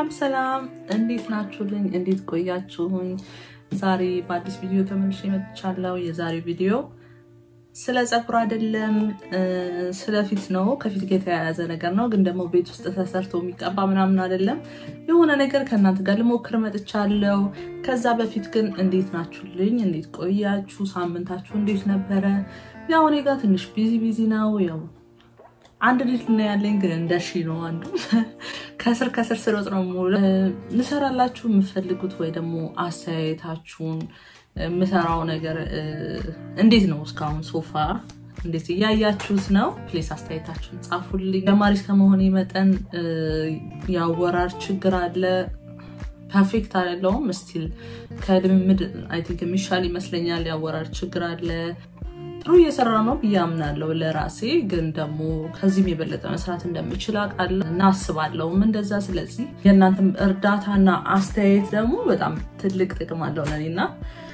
ሰላም ሰላም፣ እንዴት ናችሁልኝ? እንዴት ቆያችሁኝ? ዛሬ በአዲስ ቪዲዮ ተመልሼ መጥቻለሁ። የዛሬው ቪዲዮ ስለ ፀጉር አይደለም፣ ስለ ፊት ነው። ከፊት ጋር የተያያዘ ነገር ነው፣ ግን ደግሞ ቤት ውስጥ ተሰርቶ የሚቀባ ምናምን አይደለም። የሆነ ነገር ከእናንተ ጋር ልሞክር መጥቻለሁ። ከዛ በፊት ግን እንዴት ናችሁልኝ? እንዴት ቆያችሁ? ሳምንታችሁ እንዴት ነበረ? ያው እኔ ጋር ትንሽ ቢዚ ቢዚ ነው ያው አንድ ልጅ ነው ያለኝ፣ ግን እንደ ሺ ነው አንዱ ከስር ከስር ስሮጥ ነው ሙሉ ልሰራላችሁ የምፈልጉት ወይ ደግሞ አስተያየታችሁን የምሰራው ነገር እንዴት ነው እስካሁን ሶፋ እንዴት እያያችሁት ነው? ፕሌስ አስተያየታችሁን ጻፉልኝ። ተማሪ ከመሆኔ መጠን የአወራር ችግር አለ። ፐርፌክት አይደለሁም። ስቲል ከልምምድ አይ ቲንክ የሚሻል ይመስለኛል። የአወራር ችግር አለ። ጥሩ እየሰራ ነው ብዬ አምናለሁ ለራሴ። ግን ደግሞ ከዚህም የበለጠ መስራት እንደምችል አውቃለሁ እና አስባለሁም እንደዛ። ስለዚህ የእናንተም እርዳታና አስተያየት ደግሞ በጣም ትልቅ ጥቅም አለው ለእኔ እና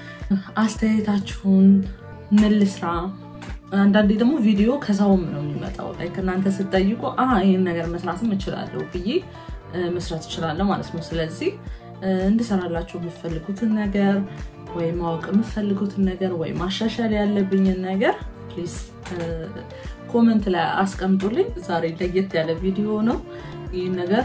አስተያየታችሁን ምን ልስራ፣ አንዳንዴ ደግሞ ቪዲዮ ከሰውም ነው የሚመጣው ላይ ከእናንተ ስትጠይቁ ይህን ነገር መስራትም እችላለሁ ብዬ መስራት እችላለሁ ማለት ነው። ስለዚህ እንድሰራላችሁ የምትፈልጉትን ነገር ወይ ማወቅ የምፈልጉትን ነገር ወይ ማሻሻል ያለብኝን ነገር ፕሊዝ ኮመንት ላይ አስቀምጡልኝ። ዛሬ ለየት ያለ ቪዲዮ ነው። ይህ ነገር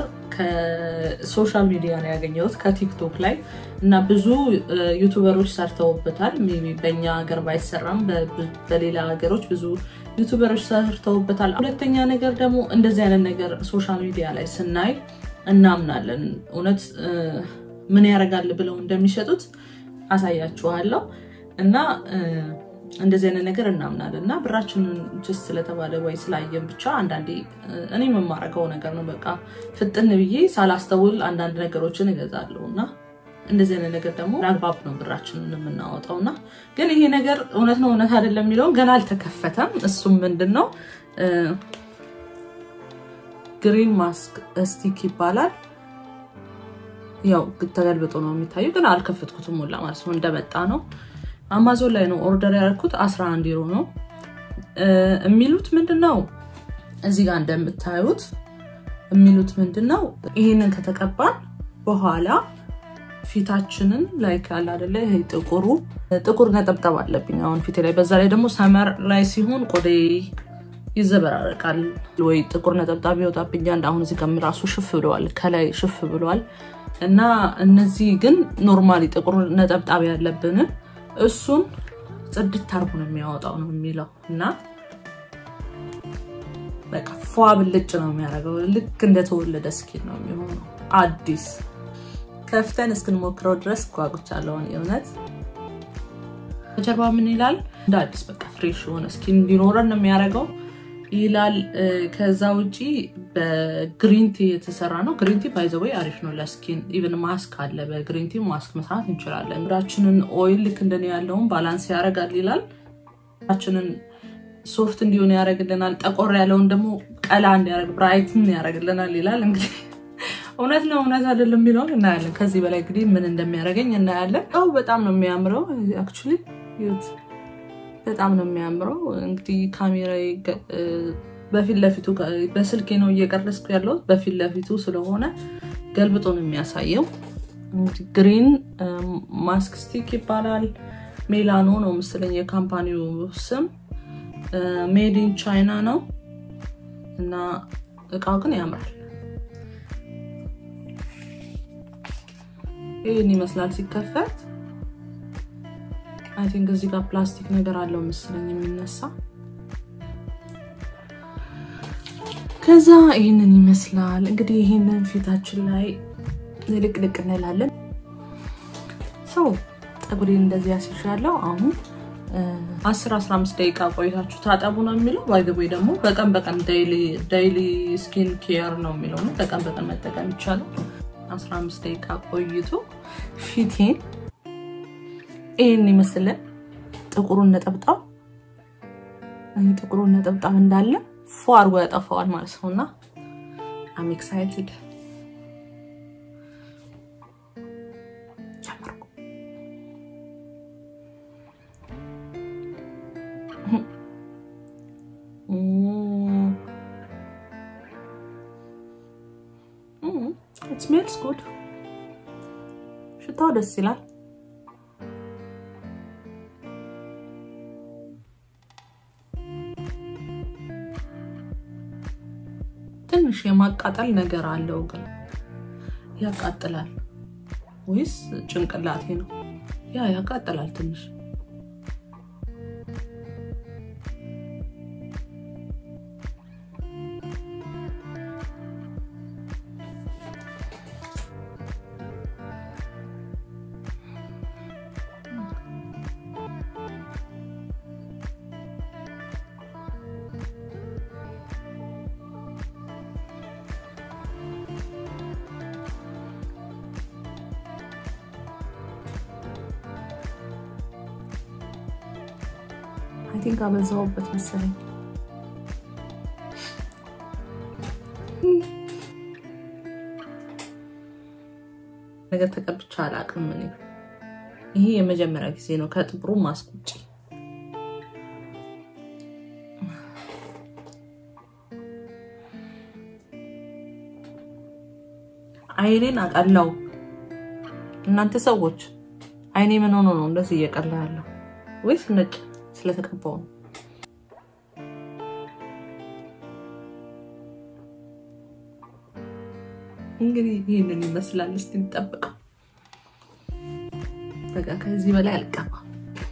ከሶሻል ሚዲያ ነው ያገኘሁት ከቲክቶክ ላይ እና ብዙ ዩቱበሮች ሰርተውበታል። በእኛ ሀገር ባይሰራም በሌላ ሀገሮች ብዙ ዩቱበሮች ሰርተውበታል። ሁለተኛ ነገር ደግሞ እንደዚህ አይነት ነገር ሶሻል ሚዲያ ላይ ስናይ እናምናለን። እውነት ምን ያደርጋል ብለው እንደሚሸጡት አሳያችኋለሁ እና እንደዚህ አይነት ነገር እናምናለን እና ብራችንን ጅስ ስለተባለ ወይ ስላየን ብቻ አንዳንዴ እኔ የምማረገው ነገር ነው። በቃ ፍጥን ብዬ ሳላስተውል አንዳንድ ነገሮችን እገዛለሁ እና እንደዚህ አይነት ነገር ደግሞ አግባብ ነው ብራችንን የምናወጣው እና ግን ይሄ ነገር እውነት ነው እውነት አይደለም የሚለውን ገና አልተከፈተም። እሱም ምንድን ነው ግሪን ማስክ ስቲክ ይባላል። ያው ተገልብጦ ነው የሚታየው፣ ግን አልከፈትኩትም ሁላ ማለት ነው። እንደመጣ ነው አማዞን ላይ ነው ኦርደር ያደረኩት 11 ዩሮ ነው የሚሉት። ምንድን ነው እዚህ ጋር እንደምታዩት የሚሉት ምንድን ነው ይህንን ከተቀባን በኋላ ፊታችንን ላይ ያለ አይደለ ይሄ ጥቁሩ ጥቁር ነጠብጠብ አለብኝ አሁን ፊቴ ላይ። በዛ ላይ ደግሞ ሰመር ላይ ሲሆን ቆዴ ይዘበራረቃል ወይ ጥቁር ነጠብጣብ ይወጣብኛል። አሁን እዚህ ጋር ራሱ ሽፍ ብለዋል፣ ከላይ ሽፍ ብለዋል። እና እነዚህ ግን ኖርማሊ ጥቁር ነጠብጣብ ያለብንን እሱን ጽድት አርጎ ነው የሚያወጣው ነው የሚለው እና በቃ ፏ ብልጭ ነው የሚያደርገው። ልክ እንደተወለደ ስኪን ነው የሚሆነው አዲስ። ከፍተን እስክንሞክረው ድረስ ጓጉቻለሁ የእውነት። ከጀርባ ምን ይላል? እንደ አዲስ በቃ ፍሬሽ የሆነ ስኪን እንዲኖረን ነው የሚያደርገው ይላል። ከዛ ውጪ በግሪንቲ የተሰራ ነው። ግሪንቲ ባይዘወይ አሪፍ ነው ለስኪን። ኢቨን ማስክ አለ፣ በግሪንቲ ማስክ መስራት እንችላለን። ራችንን ኦይል ልክ እንደኔ ያለውን ባላንስ ያደርጋል ይላል። ራችንን ሶፍት እንዲሆን ያደርግልናል። ጠቆር ያለውን ደግሞ ቀላ እንዲያደርግ ብራይትን ያደርግልናል ይላል። እንግዲህ እውነት ነው እውነት አይደለም የሚለውን እናያለን። ከዚህ በላይ እንግዲህ ምን እንደሚያደርገኝ እናያለን። ው በጣም ነው የሚያምረው አክቹዋሊ በጣም ነው የሚያምረው። እንግዲህ ካሜራ በፊት ለፊቱ በስልኬ ነው እየቀረስኩ ያለሁት በፊት ለፊቱ ስለሆነ ገልብጦ ነው የሚያሳየው። እንግዲህ ግሪን ማስክ ስቲክ ይባላል። ሜላኖ ነው መሰለኝ የካምፓኒው ስም። ሜድ ኢን ቻይና ነው እና እቃው ግን ያምራል። ይህን ይመስላል ሲከፈት። አይ ቲንክ እዚህ ጋር ፕላስቲክ ነገር አለው መሰለኝ የሚነሳ። ከዛ ይህንን ይመስላል እንግዲህ ይህንን ፊታችን ላይ ልቅልቅ እንላለን። ሰው ፀጉሬን እንደዚህ ያስይሻለው አሁን 10-15 ደቂቃ ቆይታችሁ ታጠቡ ነው የሚለው። ባይገቦይ ደግሞ በቀን በቀን ዳይሊ ስኪን ኬር ነው የሚለው ነው። በቀን በቀን መጠቀም ይቻላል። 15 ደቂቃ ቆይቶ ፊቴን ይህን ይመስል ጥቁሩን ነጠብጣብ ጥቁሩን ነጠብጣብ እንዳለ ፎ አድርጎ ያጠፋዋል ማለት ነው። እና አም ኤክሳይትድ ኢት ስሜልስ ጉድ። ሽታው ደስ ይላል። ትንሽ የማቃጠል ነገር አለው ግን ያቃጥላል ወይስ ጭንቅላቴ ነው? ያ ያቃጥላል ትንሽ። አይ ቲንክ አበዛውበት መሰለኝ። ነገር ተቀብቻ አላውቅም። እኔ ይሄ የመጀመሪያ ጊዜ ነው ከጥቁሩ ማስክ ውጭ። አይኔን አቀላው። እናንተ ሰዎች አይኔ ምን ሆኖ ነው እንደዚህ እየቀላ ያለው? ወይስ ነጭ ስለተቀባው ነው? እንግዲህ ይህንን ይመስላል። እስቲ እንጠብቀው። በቃ ከዚህ በላይ አልቀባም።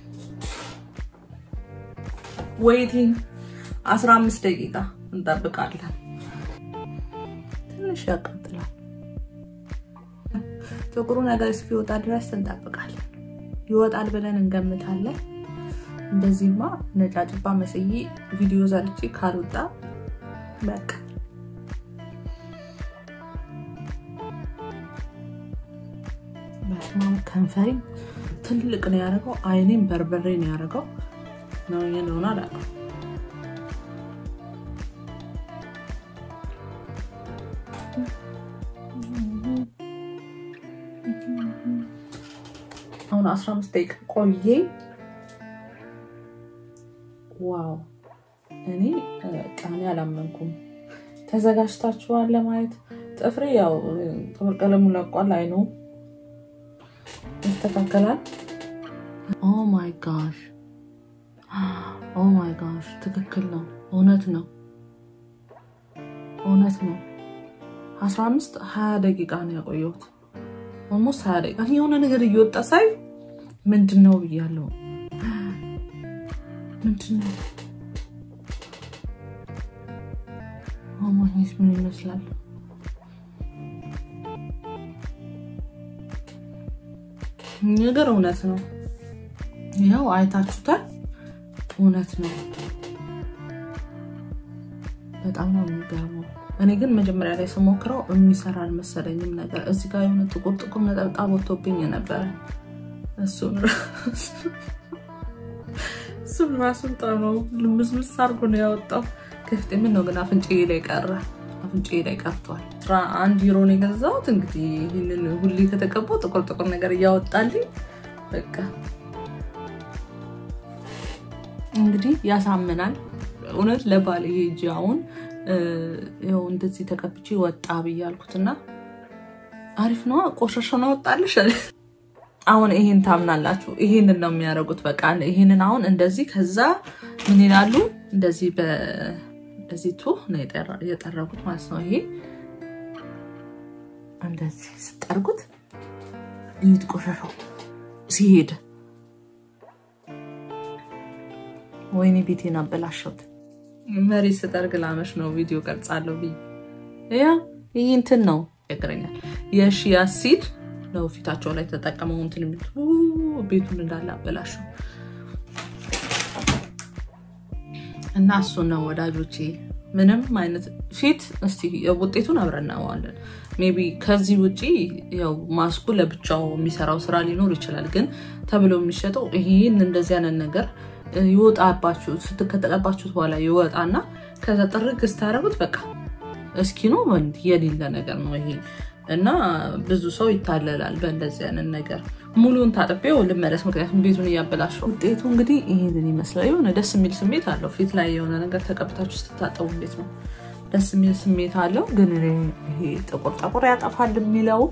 ወይቲንግ 15 ደቂቃ እንጠብቃለን። ትንሽ ያቃጥላል። ጥቁሩ ነገር እስኪወጣ ድረስ እንጠብቃለን። ይወጣል ብለን እንገምታለን። እንደዚህማ ነጫጭባ መስዬ ቪዲዮ ዘርቼ ካልወጣ በቃ በስማም ከንፈሬ ትልቅ ነው ያደረገው። አይኔም በርበሬ ነው ያደረገው። ነው እንደሆነ አላውቅም። አሁን 15 ደቂቃ ቆየ። ዋው እኔ ቃኔ አላመንኩም። ተዘጋጅታችኋል ለማየት? ጥፍሬ ያው ጥፍር ቀለሙ ለቋል። አይኑ ይስተካከላል። ኦ ማይ ጋሽ ኦ ማይ ጋሽ፣ ትክክል ነው። እውነት ነው፣ እውነት ነው። 15 20 ደቂቃ ነው ያቆየሁት። ኦልሞስት 20 ደቂቃ የሆነ ነገር እየወጣ ሳይ ምንድን ነው ብያለሁ። ምንድን ነው ማግኘት ምን ይመስላል? ነገር እውነት ነው። ያው አይታችሁታል። እውነት ነው። በጣም ነው የሚገርመው። እኔ ግን መጀመሪያ ላይ ስሞክረው የሚሰራ አልመሰለኝም ነገር እዚህ ጋር የሆነ ጥቁር ጥቁር ነጠብጣብ ወጥቶብኝ ነበረ። እሱን እሱን ራሱን ጠመው ልምስምስ አድርጎ ነው ያወጣው። ከፍቴ ምን ነው ግን አፍንጫዬ ላይ ቀረ። አፍንጫዬ ላይ ቀርቷል። አስራ አንድ ዩሮ ነው የገዛሁት። እንግዲህ ይህንን ሁሌ ከተቀባው ጥቁር ጥቁር ነገር እያወጣልኝ በቃ እንግዲህ ያሳምናል። እውነት ለባል ይሄ እጅ አሁን ይኸው እንደዚህ ተቀብቼ ወጣ ብዬ አልኩትና አሪፍ ነዋ። ቆሻሻ ነው ወጣልሽ። አሁን ይሄን ታምናላችሁ? ይሄንን ነው የሚያደርጉት። በቃ ይሄንን አሁን እንደዚህ ከዛ ምን ይላሉ? እንደዚህ በዚህ ቱ ነው የጠረጉት ማለት ነው። ይሄ እንደዚህ ስጠርጉት ይሄድ ቆሻሻው ሲሄድ ወይኔ ቤቴን አበላሸሁት። መሪ ስጠርግ ላመሽ ነው ቪዲዮ ቀርጻለሁ ብዬ ያ ይህ እንትን ነው ያገረኛል። የሺያ ሲድ ነው ፊታቸው ላይ ተጠቀመው እንትን የሚል ቤቱን እንዳለ አበላሸው እና እሱን ነው ወዳጆቼ። ምንም አይነት ፊት እስቲ ውጤቱን አብረን እናየዋለን። ሜይ ቢ ከዚህ ውጪ ያው ማስኩ ለብቻው የሚሰራው ስራ ሊኖር ይችላል። ግን ተብሎ የሚሸጠው ይህን እንደዚህ አይነት ነገር ይወጣባችሁ ስትከተቀባችሁት በኋላ ይወጣና ከዛ ጥርግ ስታደርጉት በቃ እስኪ ነው የሌለ ነገር ነው ይሄ እና ብዙ ሰው ይታለላል በእንደዚህ አይነት ነገር። ሙሉን ታጥቤው ልመለስ፣ ምክንያቱም ቤቱን እያበላሸው። ውጤቱ እንግዲህ ይህንን ይመስላል። የሆነ ደስ የሚል ስሜት አለው ፊት ላይ የሆነ ነገር ተቀብታችሁ ስትታጠቡ እንዴት ነው ደስ የሚል ስሜት አለው። ግን ይሄ ጥቁር ጥቁር ያጠፋል የሚለው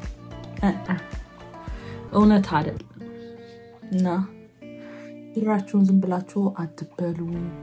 እውነት አይደለም እና ብራችሁን ዝም ብላችሁ አትበሉ።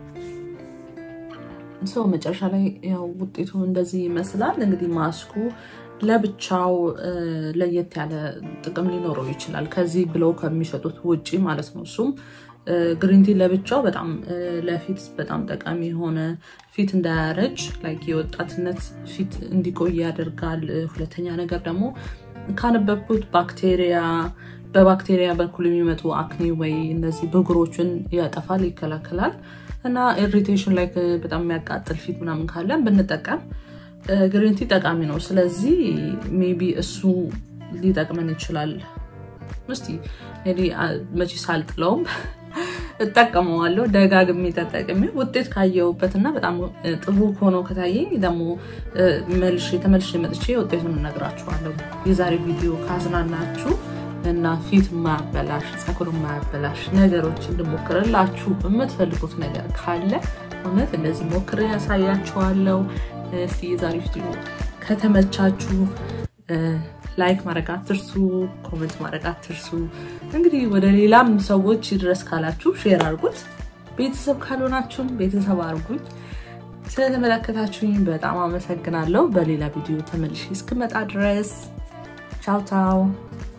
ሰው መጨረሻ ላይ ያው ውጤቱ እንደዚህ ይመስላል። እንግዲህ ማስኩ ለብቻው ለየት ያለ ጥቅም ሊኖረው ይችላል ከዚህ ብለው ከሚሸጡት ውጪ ማለት ነው። እሱም ግሪንቲ ለብቻው በጣም ለፊት በጣም ጠቃሚ የሆነ ፊት እንዳያረጅ ላይክ የወጣትነት ፊት እንዲቆይ ያደርጋል። ሁለተኛ ነገር ደግሞ ካነበብኩት ባክቴሪያ በባክቴሪያ በኩል የሚመጡ አክኒ ወይ እነዚህ ብጉሮችን ያጠፋል፣ ይከላከላል እና ኢሪቴሽን ላይ በጣም የሚያቃጥል ፊት ምናምን ካለን ብንጠቀም ግሪንቲ ጠቃሚ ነው። ስለዚህ ሜቢ እሱ ሊጠቅመን ይችላል። እስቲ መቼ ሳልጥለውም እጠቀመዋለሁ ደጋግሜ ተጠቅሜ ውጤት ካየሁበት እና በጣም ጥሩ ሆኖ ከታየኝ ደግሞ መልሼ ተመልሼ መጥቼ ውጤቱን እነግራችኋለሁ። የዛሬ ቪዲዮ ካዝናናችሁ እና ፊት ማያበላሽ ፀጉር ማያበላሽ ነገሮች እንድሞክርላችሁ የምትፈልጉት ነገር ካለ እውነት እንደዚህ ሞክር ያሳያችኋለሁ። እስቲ የዛሬ ቪዲዮ ከተመቻችሁ ላይክ ማድረግ አትርሱ፣ ኮሜንት ማድረግ አትርሱ። እንግዲህ ወደ ሌላም ሰዎች ይድረስ ካላችሁ ሼር አድርጉት። ቤተሰብ ካልሆናችሁም ቤተሰብ አድርጉኝ። ስለተመለከታችሁኝ በጣም አመሰግናለሁ። በሌላ ቪዲዮ ተመልሼ እስክመጣ ድረስ ቻው ቻው።